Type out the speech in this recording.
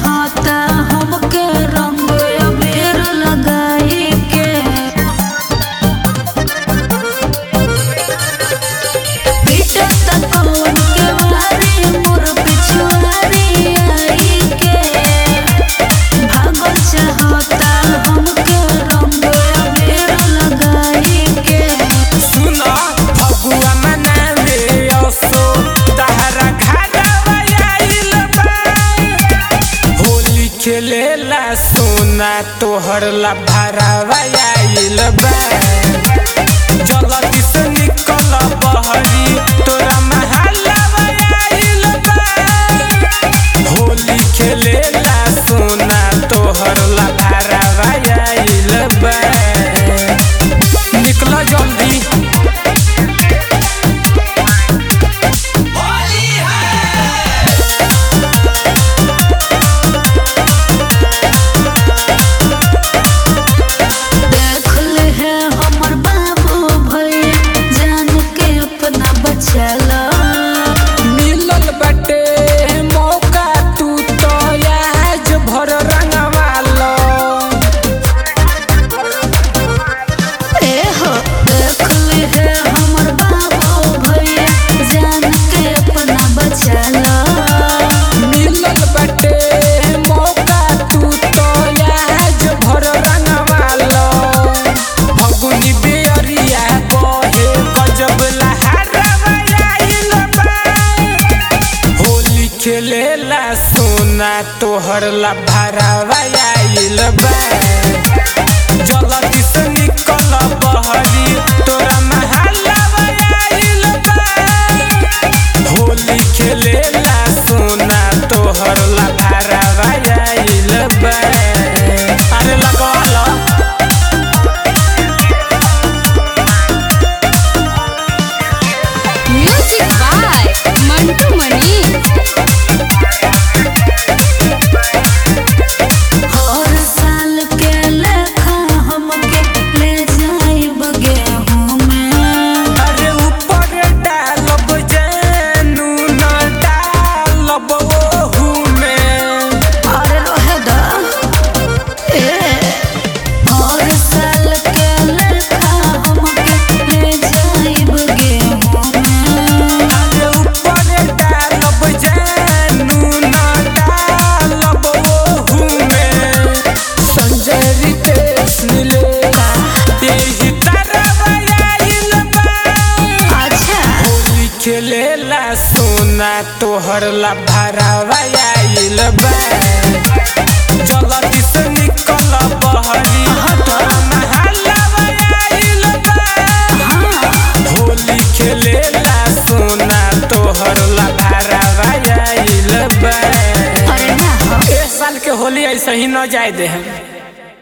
चाहता हमके रंग अबीर लगाई के पीटता कौन के वारी मोर पिछुआरी आई के भागल चाहता हमके रंग अबीर लगाई के सुनो फगुआ मनावे असो तहरा घरवा आइल बा होली खेलेला सोना तोहर ला भरावा आइल बा जल्दी से निकल बहरी तोरा महलवा आइल बा होली खेलेला सोना तोहर ला भरावा आइल बा निकल जल्दी देख ले है हमर बाबू भैया जान के अपना बचला मिलल बाटे मौका तू तो आज भर रंगवालो ए हो देख ले है हमर बाबू भैया जान के अपना बचला मिलल बाटे मौका तू तो आज भर रंगवालो फगुनी बेरिया बहे गजब लहरवा आइल बा होली खेलेला सोना तोहर ला भरावा आइल बा जल्दी से निकल बहरी तोरा महलवा आइल बा होली खेलेला सोना तोहर ला भरावा आइल बा अरे लगवाला म्यूजिक बाय मंटू मनी हर साल के लेखा हमके ले जाइब गेहूं में अरे ऊपर डालब जानू न डालब ओहू में अरे रहे दा ए हर साल के लेखा हमके ले जाइब गेहूं में अरे ऊपर डालब जानू न डालब ओहू में संजय रितेश मिले यही तरफ आइल बा अच्छा होली खेलेला सोना तोहर ला भरावा आइल बा जल्दी से निकल बहरी तोरा महलवा आइल बा होली खेलेला सोना तोहर ला भरावा आइल बा अरे ना हो ए साल के होली ऐसे ही न जाए दे हम